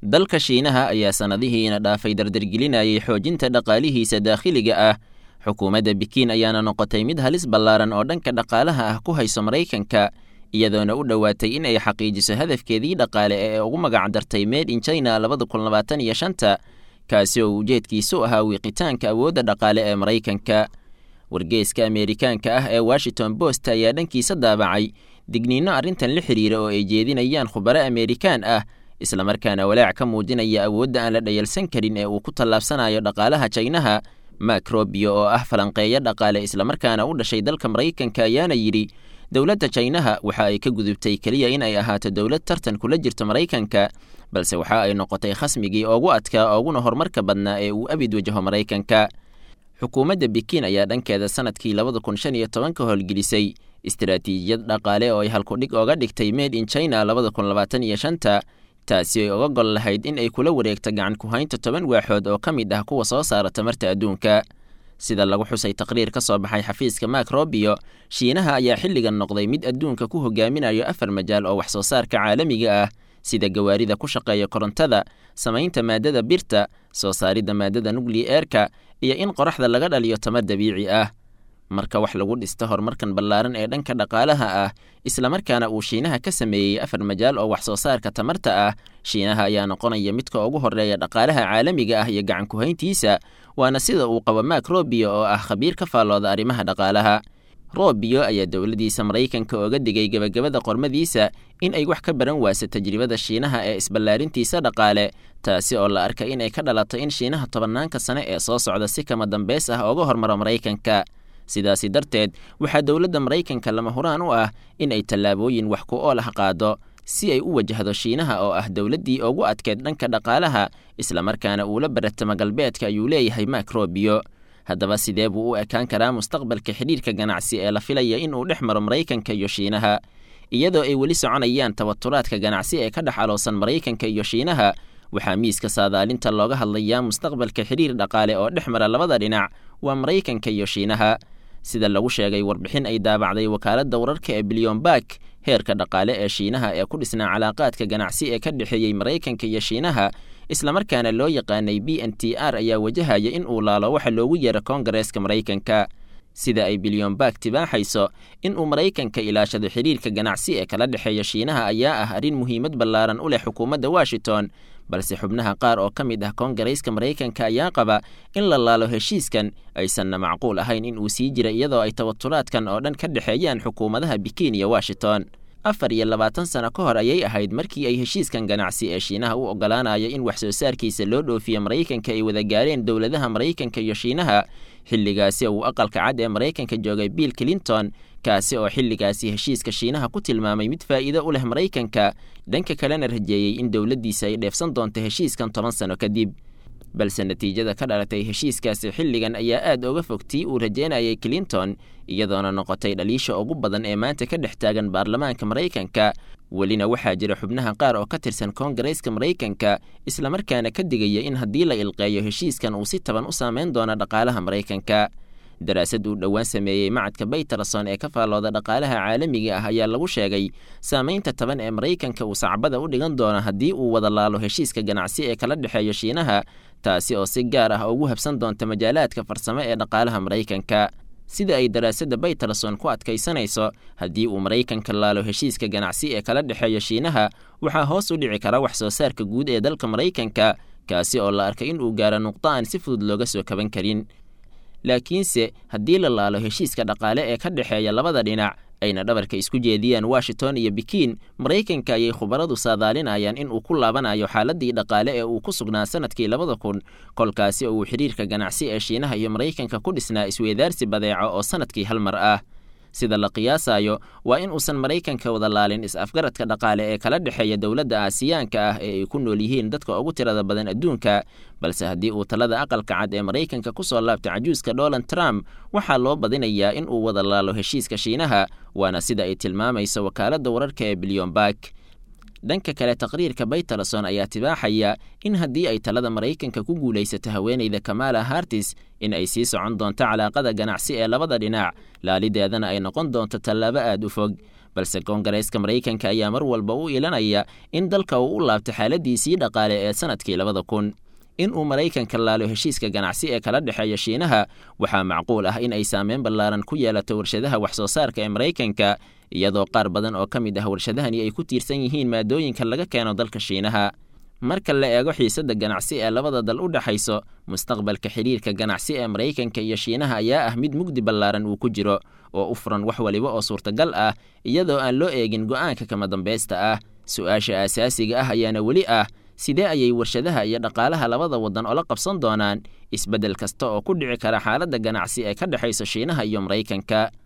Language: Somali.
dalka shiinaha ayaa sannadihiina dhaafay dardargelinayay xoojinta dhaqaalihiisa daakhiliga ah xukuumadda bikiin ayaana noqotay mid halis ballaaran oo dhanka dhaqaalaha ah ku hayso maraykanka iyadoona u dhowaatay in ay xaqiijiso hadafkeedii dhaqaale ee ugu magacdartay made in china labada kun labaatan iyo shanta kaasi oo ujeedkiisu ahaa wiiqitaanka awoodda dhaqaale ee maraykanka wargeeska ameerikaanka ah ee washington post ayaa dhankiisa daabacay digniinno arrintan la xidhiira oo ay jeedinayaan khubaro ameerikaan ah islamarkaana walaac ka muujinaya awoodda aan la dhayalsan karin ee uu ku tallaabsanayo dhaqaalaha jaynaha mak robio oo ah falanqeeyo dhaqaale islamarkaana u dhashay dalka maraykanka ayaana yidhi dowladda jaynaha waxa ay ka gudubtay keliya in ay ahaato dowlad tartan kula jirto maraykanka balse waxa ay noqotay khasmigii ugu adkaa uguna horumarka badnaa ee uu abid wajaho maraykanka xukuumadda bikiin ayaa dhankeeda sanadkii labada kun shan iyo tobanka howlgelisay istaraatiijiyad dhaqaale oo ay halkudhig oga dhigtay made in china labada kun labaatan iyo shanta taasi ay oga gol lahayd in ay kula wareegto gacan ku-haynta toban waaxood oo ka mid ah kuwa soo saara tamarta adduunka sida lagu xusay taqriir ka soo baxay xafiiska mak robio shiinaha ayaa xilligan noqday mid adduunka ku hogaaminayo afar majaal oo wax soo saarka caalamiga ah sida gawaarida ku shaqeeya korontada samaynta maadada birta soo saaridda maadada nukli eerka iyo in qoraxda laga dhaliyo tamar dabiici ah marka wax lagu dhisto horumarkan ballaaran ee dhanka dhaqaalaha ah islamarkaana uu shiinaha ka sameeyey afar majaal oo wax soo saarka tamarta ah shiinaha ayaa noqonaya midka ugu horeeya dhaqaalaha caalamiga ah iyo gacan ku-hayntiisa waana sida uu qabo mak robio oo ah khabiir ka faallooda arrimaha dhaqaalaha robio ayaa dowladdiisa maraykanka oga digay gebagabada qormadiisa in ay wax ka baran waaso tajribada shiinaha ee isballaarintiisa dhaqaale taasi oo la arkay inay ka dhalato in shiinaha tobannaanka sane ee soo socda si kama dambeys ah oga hormaro maraykanka sidaasi darteed waxaa dowladda maraykanka lama huraan u ah in ay tallaabooyin wax ku ool ah qaado si ay u wajahdo shiinaha oo ah dowladdii ugu adkeed dhanka dhaqaalaha islamarkaana uula baratamo galbeedka ayuu leeyahay mak robio haddaba sidee buu u ekaan karaa mustaqbalka xidhiirka ganacsi ee la filaya inuu dhex maro maraykanka iyo shiinaha iyadoo ay weli soconayaan tabaturaadka ganacsi ee ka dhex aloosan maraykanka iyo shiinaha waxaa miiska saadaalinta looga hadlayaa mustaqbalka xidhiir dhaqaale oo dhex mara labada dhinac waa maraykanka iyo shiinaha sida lagu sheegay warbixin ay daabacday wakaaladda wararka ee bilyoonbak heerka dhaqaale ee shiinaha ee ku dhisnaa calaaqaadka ganacsi ee ka dhexeeyey maraykanka iyo shiinaha islamarkaana loo yaqaanay b n t r ayaa wajahaya in uu laalo waxa loogu yeero koongareeska maraykanka sida ay bilyoonbak tibaaxayso in uu maraykanka ilaashado xidhiirka ganacsi ee kala dhexeeya shiinaha ayaa ah arrin muhiimad ballaaran u leh xukuumadda washington balse xubnaha qaar oo ka mid ah koongareyska maraykanka ayaa qaba in la laalo heshiiskan aysanna macquul ahayn in uu sii jira iyadoo ay tabaturaadkan oo dhan ka dhexeeyaan xukuumadaha bikiin iyo washington afar iyo labaatan sano ka hor ayay ahayd markii ay heshiiskan ganacsi ee shiinaha u oggolaanaya in wax soo saarkiisa loo dhoofiyo maraykanka ay wada gaareen dowladaha maraykanka iyo shiinaha xilligaasi uu aqalka cad ee maraykanka joogay bill clinton kaasi oo xilligaasi heshiiska shiinaha ku tilmaamay mid faa'iido u leh maraykanka dhanka kalena rajeeyey in dowladdiisa ay dheefsan doonto heshiiskan toban sano kadib balse natiijada ka dhalatay heshiiskaasi xilligan ayaa aad uga fog tii uu rajeynayay clinton iyadoona noqotay dhaliisha ugu badan ee maanta ka dhex taagan baarlamaanka maraykanka welina waxaa jira xubnaha qaar oo ka tirsan koongareyska maraykanka islamarkaana ka digaya in haddii la ilqeeyo heshiiskan uu si taban u saameyn doono dhaqaalaha maraykanka daraasad uu dhowaan sameeyey macadka baytarason ee ka faallooda dhaqaalaha caalamiga ah ayaa lagu sheegay saamaynta taban ee maraykanka uu sacbada u dhigan doono haddii uu wada laalo heshiiska ganacsi ee kala dhexeeyo shiinaha taasi oo si gaar ah ugu habsan doonta majaalaadka farsamo ee dhaqaalaha maraykanka sida ay daraasadda baytarason ku adkaysanayso haddii uu maraykanka laalo heshiiska ganacsi ee kala dhexeeya shiinaha waxaa hoos u dhici kara wax soo saarka guud ee dalka maraykanka kaasi oo la arkay in uu gaaro nuqdo aan si fudud looga soo kaban karin laakiinse haddii la laalo heshiiska dhaqaale ee ka dhexeeya labada dhinac ayna dhabarka isku jeediyaan washington iyo bikiin maraykanka ayay khubaradu saadaalinayaan in uu ku laabanayo xaaladii dhaqaale ee uu ku sugnaa sanadkii labada kun kolkaasi oo uu xidhiirka ganacsi ee shiinaha iyo maraykanka ku dhisnaa isweydaarsi badeeco oo sanadkii hal mar ah sida la qiyaasayo waa in uusan maraykanka wada laalin is-afgaradka dhaqaale ee kala dhexeeya dowladda aasiyaanka ah ee ay ku nool yihiin dadka ugu tirada badan adduunka balse haddii uu talada aqalka cad ee maraykanka ku soo laabta cajuuska donald trump waxaa loo badinayaa in uu wada laalo heshiiska shiinaha waana sida ay tilmaamayso wakaaladda wararka ee bilyoonbak dhanka kale taqriirka baytarason ayaa tibaaxaya in haddii ay talada maraykanka ku guulaysato haweeneyda kamala hartis in ay sii socon doonto calaaqada ganacsi ee labada dhinac laalideedana ay noqon doonto tallaabo aad u fog balse koongareeska maraykanka ayaa mar walba u ilanaya in dalka uu u laabto xaaladiisii dhaqaale ee sanadkii labada kun in uu maraykanka laalo heshiiska ganacsi ee kala dhexeeya shiinaha waxaa macquul ah in ay saameyn ballaaran ku yeelato warshadaha wax soo saarka ee maraykanka iyadoo qaar badan oo ka mid ah warshadahani ay ku tiirsan yihiin maadooyinka laga keeno dalka shiinaha marka la eego xiisadda ganacsi ee labada dal u dhexayso mustaqbalka xidhiirka ganacsi ee maraykanka iyo shiinaha ayaa ah mid mugdi ballaaran uu ku jiro oo u furan wax waliba oo suurtagal ah iyadoo aan loo eegin go'aanka kama dambaysta ah su-aasha aasaasiga ah ayaana weli ah sidee ayay warshadaha iyo dhaqaalaha labada waddan ola qabsan doonaan isbeddel kasta oo ku dhici kara xaaladda ganacsi ee ka dhexaysa shiinaha iyo maraykanka